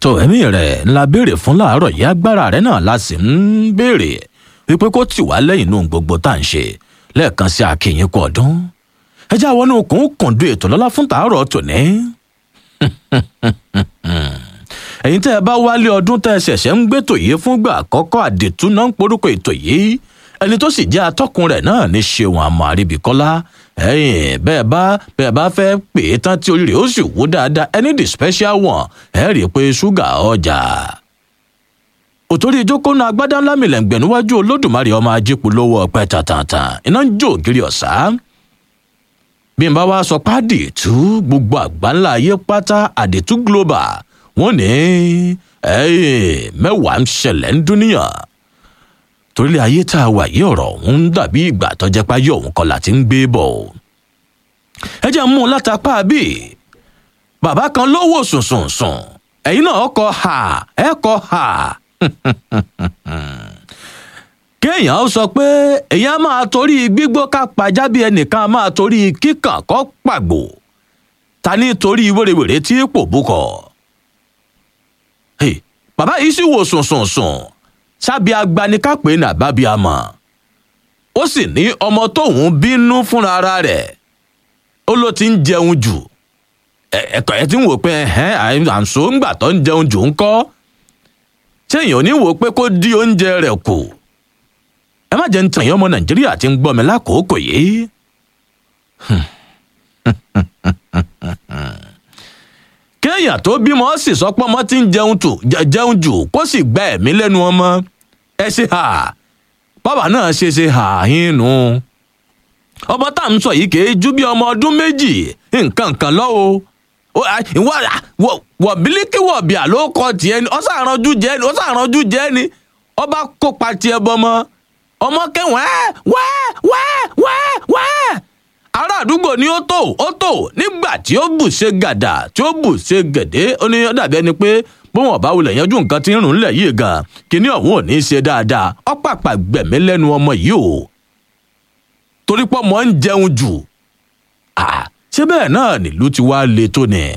tó ẹ̀mí rẹ̀ ńlá béèrè fún láàárọ̀ yìí agbára rẹ̀ náà la sì ń béèrè wípé kó tì wá lẹ́yìn inú gbogbo tá à ń ṣe lẹ́ẹ̀kan sí akínyìn kú ọdún ẹ já wọnú okùn kùndú ètò lọ́lá fún tàárọ̀ tòní. ẹ̀yin tẹ́ ẹ bá wálé ọdún tẹ́ ẹ ṣẹ̀ṣẹ̀ ń gbé tòyé fúngbà àkọ́kọ́ àdètú náà ń porúkọ ètò yìí ẹni tó sì jẹ́ atọ́kùn rẹ̀ náà ní ṣeun àmọ́ àríbíkọ́lá ẹ̀yìn bẹ́ẹ̀ bá bẹ́ẹ̀ bá fẹ́ pè é tán tí orí rẹ̀ ó sì wú dáadáa ẹni the special one ẹ̀ rí i pé ṣúgà ọjà. òtórí ìjókòó náà agbádá ńlá mìlẹ̀ǹgbẹ̀ níwájú olódùmarè ọmọ ajípo lówó ọpẹ tàntàntàn iná ń jó ògiri ọ̀sá. bí n bá wá sọ pádì tú gbogbo àgbáńlá ayé pátá àdètú global wọn ní mẹ́wàá ń ṣẹlẹ̀ ń dúníyàn torí ayé tá a wà yí ọ̀rọ̀ ọ̀hún ń dàbí ìgbà tó jẹ́ páyé ọ̀hún kọ́ la ti ń gbé bọ̀ o. ẹ jẹ́ mú un látàpá bí bàbá kan ló wò sùnsùnsùn ẹ̀yin náà kọ ha ẹ kọ ha. kéèyàn ó sọ pé èèyàn máa torí gbígbó ká pajá bí ẹnìkan máa torí kíkàn kọ́ pàgbò ta ní torí wèrèwèrè tí pò búkọ. bàbá yìí sì wò sùnsùnsùn sábì agbanikápẹ́ ní àbábíàmọ́ ó sì ní ọmọ tóun bínú fúnra ara rẹ̀ ó ló ti ń jẹun jù ẹ̀kọ́ ẹ̀ tí ń wò pé àǹso ńgbà tó ń jẹun jù ń kọ́ ṣéèyàn ò ní wò pé kó dí oúnjẹ rẹ̀ kù ẹ má jẹ́ ń tàn yín ọmọ nàìjíríà tí ń gbọ́ mi lákòókò yìí. kéèyàn tó bímọ sì sọ pé ọmọ tí ń jẹun tù jẹun jù kó sì gba ẹ̀mí lẹ́nu ọmọ ẹ ṣe hà bàbá náà ṣe ṣe hà yín nù. ọmọ tá à ń sọ yìí kìí ju bí ọmọ ọdún méjì nǹkan kan lọ́wọ́ wọ̀ bílíkì wọ̀ bíà ló kọ tiẹ̀ ni ọ̀sán àránjú jẹ́ ni ọ̀sán àránjú jẹ́ ni ọba kópa tiẹ̀ bọ́mọ ọmọ kẹwàá wẹ́ẹ́ wẹ́ẹ́ wẹ́ẹ́ wẹ́ẹ́ ará àdúgbò ni ó tó ó tó nígbà tí ó bù ṣe gàdà tí ó bù ṣe gèdè ó ní ó dàbí ẹni pé bóun ọba wulẹ̀ yanjú nǹkan tí ń rùn lẹ̀ yìí gan kíní ọ̀hún ò ní í ṣe dáadáa ó pàpà gbẹ̀mí lẹ́nu ọmọ yìí o torí pọ́ mọ́ ń jẹun jù ṣé bẹ́ẹ̀ náà nílùú ti wá le tó ni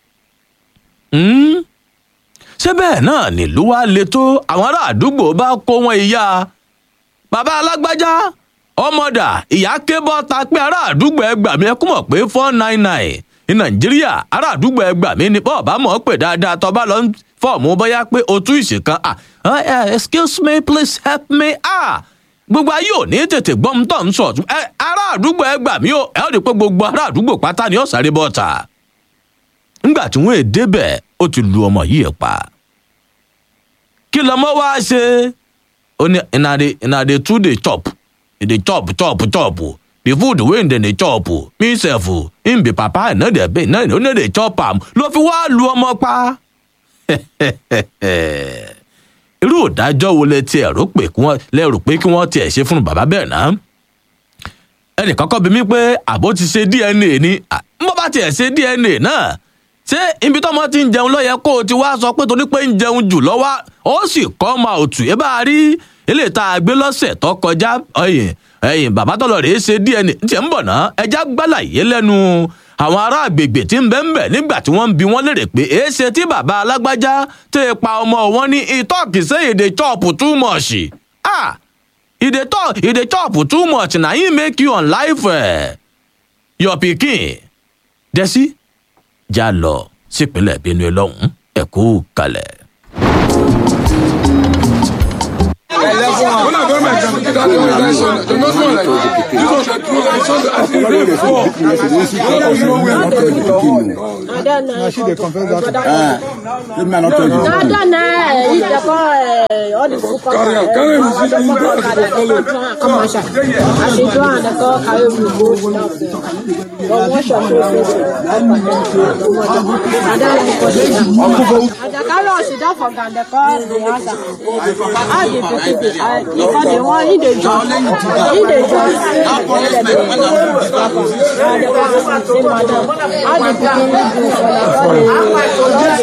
ṣé bẹ́ẹ̀ náà nílùú wá le tó àwọn ará àdúgbò bá kó wọn ìyá bàbá alágbájá ọmọdà ìyá ké bọ́ta pé ará àdúgbò ẹgbà mi ẹ kú mọ̀ pé four nine nine ní nàìjíríà ará àdúgbò ẹgbà mi ni bọ́ọ̀ bá mọ̀ ọ́ pé dáadáa tó bá lọ ń fọ́ọ̀mù bóyá pé o tú ìṣèkan ah excuse me please help me ah gbogbo ayé ò ní tètè gbọ́n tó ń sọ ará àdúgbò ẹgbà mi ò ẹ ó rí pé gbogbo ará àdúgbò pátá ni ó sáré bọ́ta ńgbà tí wọ́n èdè bẹ̀ ó ti lu ọmọ yìí pa kí lọmọ wá ṣe ó ní ìnàdè tún dey chop e dey chop chop chop the food wey dem dey chop me sef him be papa no dey be no no dey chop am ló fi wá lu ọmọ pa. irú ìdájọ́ wo lẹ tiẹ̀ rò pé kí wọ́n lẹ rò pé kí wọ́n tiẹ̀ ṣe fún bàbá bẹ́ẹ̀ náà. ẹnì kọ́kọ́ bí mi pé àbó ti ṣe dna ni mo bá tiẹ̀ ṣe dna náà ṣé ibi tọ́mọ ti ń jẹun lọ́yẹ kó o ti wá sọ pé torí pé ń jẹun jù lọ́wọ́ ó sì kọ́ ọmọ òtù ẹ bá rí eléyìí tá a gbé lọ́sẹ̀ tó kọjá ẹ̀yìn ẹ̀yìn bàbá tọ́lọ̀ rèé ṣe dna tí ẹ̀ ń bọ̀ náà ẹja gbàlàyé lẹ́nu àwọn ará àgbègbè tí ń bẹ́ ń bẹ̀ nígbà tí wọ́n ń bi wọ́n lérè pé èé ṣe tí bàbá alágbájá tẹ́ ẹ pa ọmọ wọn ní ìtọ́kì sí èdè chop too much ah ìdè talk ìdè chop too much na him make you on life eh, your pikin dẹ́sí já lọ sípínlẹ̀ benue lọ́hùn-ún ẹ̀kú kalẹ̀. When I go my exam, that day when I son, they not know like this was a true like son as he pray before. When you know where I'm going. Now she dey confess that. Let me not tell you. Dada na yi de ko all the food come. Carry am, carry am, see, you go as you follow. Come on, sha. As you do and ko carry we go down there. But one shot so so. Dada like ko dey. Ada carry us down for gande ko the answer. Ah the pikin dey because the one he dey jump. He dey jump. How the pikin dey do for the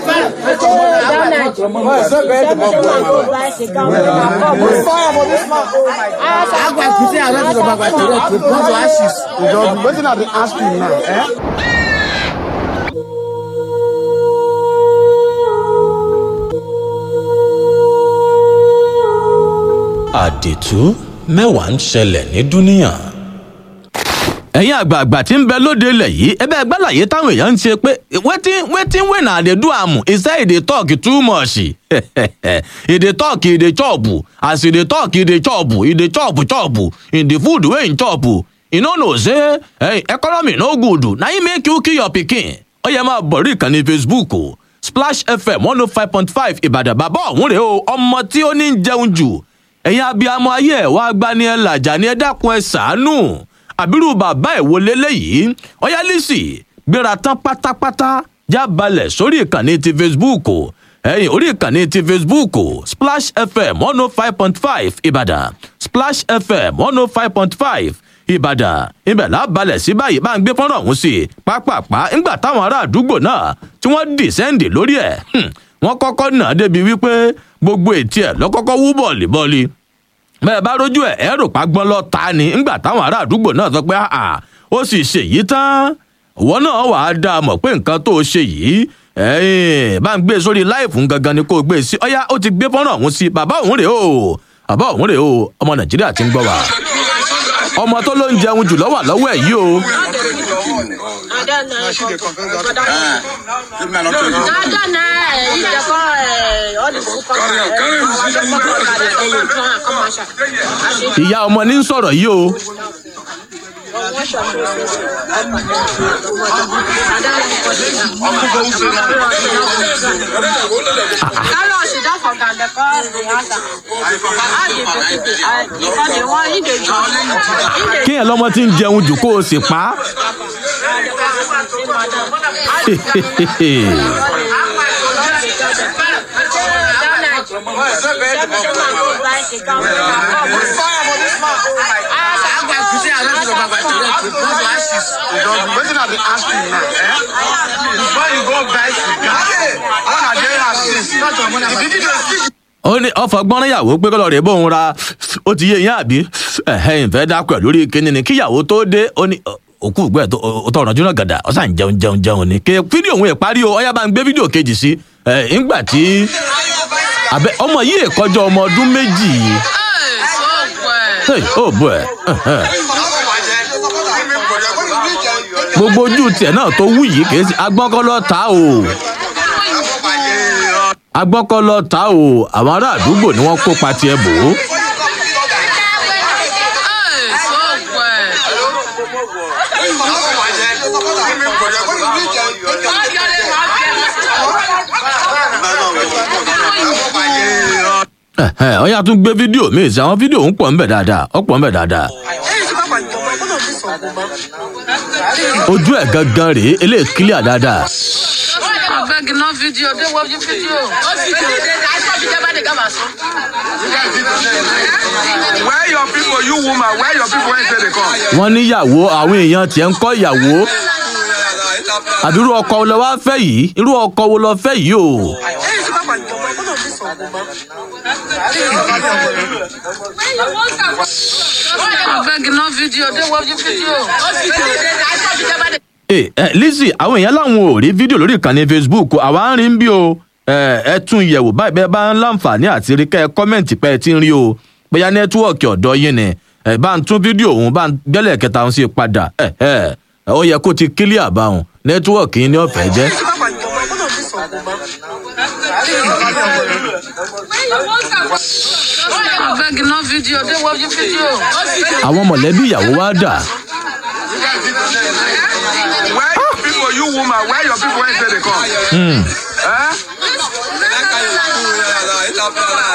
Agba kuti ara ti baba tere to put to ashes. Wetin I dey ask you now, eh? àdètú mẹ́wàá ń ṣẹlẹ̀ ní dúníà. ẹ̀yin àgbààgbà tí ń bẹ lóde ilẹ̀ yìí ẹbẹ́ ẹgbàláyé táwọn èèyàn ń ṣe pé wetin wetin wey na dey do am e say e dey talk too much e dey talk e dey chop as e dey talk e dey chop e dey chop chop in the food wey im chop e no know say hey, economy no good na im make you kill your pikin ó yẹ máa bọ̀ rí ìkànnì facebook o splash fm one oh five point five ìbàdàn bàbá ọ̀hún rèé o ọmọ tí ó ní ń jẹun jù ẹ̀yin abiyamọ ayé ẹ̀ wá gbani ẹ̀ làjà ni ẹ dákun ẹ sàánú àbírú bàbá ẹ̀ wo leléyìí ọ̀yá lisi gbéra tán pátápátá já balẹ̀ sórí ìkànnì ti facebook o ẹ̀yin orí ìkànnì ti facebook o splash fm one oh five point five ìbàdàn splash fm one oh five point five ìbàdàn ibẹ̀ lábalẹ̀ sí báyìí bá ń gbé fọ́nrán ọ̀hún sí i pápápá ńgbà táwọn ará àdúgbò náà tí wọ́n dì sẹ́ǹdì lórí ẹ̀ wọ́n kọ́kọ́ nà á débi wípé gbogbo ètí ẹ̀ lọ́kọ́kọ́ wú bọ̀ọ̀lì bọ́ọ̀lì bẹ́ẹ̀ bá rójú ẹ̀ ẹ̀ rò pa gbọ́n lọ ta ni ńgbà táwọn ará àdúgbò náà sọ pé àà ó sì ṣèyí tán ìwọ náà wàá dá a mọ̀ pé nǹkan tó o ṣe yìí ẹ̀ẹ́n bá ń gbé e sórí láìfù gangan ni kó o gbé e sí ọ̀yá ó ti gbé fọ́nrán ọ̀hún sí bàbá òun rèé o bàbá òun rèé o ọmọ nàìjíríà ti ń gbọ́ wa ọmọ tó ló ń jẹun jù lọ́wọ́ lọ́wọ́ ẹ̀ yìí o. ìyá ọmọ ní ń sọ̀rọ̀ yìí o. Carlos sit down for ground, they call the answer. How the baby dey? I- Because the one he dey jump, he dey kéèyàn lọ́mọ tí ń jẹun jù kó o sì pa á. Agba kusi around the baba to let you put ashes. Wetin I dey ask you now? Eh? Before you go buy cigar, when I dey ashes, the baby dey sick. ó ní ọfọ gbọ́nráyàwó pé kọ́lọ́ rẹ̀ bóun ra ó ti yé yín àbí ẹ̀hẹ́ ìfẹ́ dákọ̀ lórí kíní ni kíyàwó tó dé ó ní ọ, òkú ìgbẹ́ tó ó tọrọ jóná gàdà ó sàn jẹun jẹun jẹun ni ké fídíò òun ìparí o ọyá bá ń gbé fídíò kejì sí ẹ ńgbà tí abẹ ọmọ yìí èkọjọ ọmọ ọdún méjì yìí Hey, ó bọ ẹ ẹhẹ́. gbogbo ojú tiẹ̀ náà tó wú yìí kìí ṣe agbọ́nkọ́lọ́ ta o agbọ́nkọ́lọ́ ta o àwọn ará àdúgbò ni wọ́n kópa tiẹ̀ bò ó. Ẹ̀hẹ́, ọyá tún gbé fídíò míì sí àwọn fídíò ń pọ̀ ń bẹ̀ dáadáa ó pọ̀ ń bẹ̀ dáadáa. ojú ẹ̀ gangan rèé eléyìí kílíà dáadáa. abeg no video dey watch video. Where your people, you woman, where your people when say they come? wọ́n níyàwó àwọn èèyàn tiẹ̀ ń kọ́ ìyàwó àbí irú ọkọ wo lọ wá fẹ́ yìí irú ọkọ wo lọ fẹ́ yìí o. abeg no video dey watch video. ẹ ẹ lizzy àwọn èèyàn làwọn ò rí fídíò lórí ìkànnì facebook àwa ń rí ń bí o ẹ ẹ tún yẹ̀wò báyìí bẹ́ẹ̀ bá ń láǹfààní àti rí kẹ́ ẹ kọ́mẹ̀ntì pé ẹ ti ń rí o bóyá nẹ́tíwọ̀kì ọ̀dọ́ yín ni ẹ bá ń tún fídíò òun bá ń gbẹ́lẹ̀ kẹta òun sí padà ẹ ẹ ó yẹ kó ti kílíà bá òun nẹ́tíwọ̀kì yín ní ọ̀fẹ́ jẹ́. abeg no video dey watch video. àwọn mọ̀lẹ́bí ìyàwó wa dà Where your people, you woman, where your people when say they come? Eh?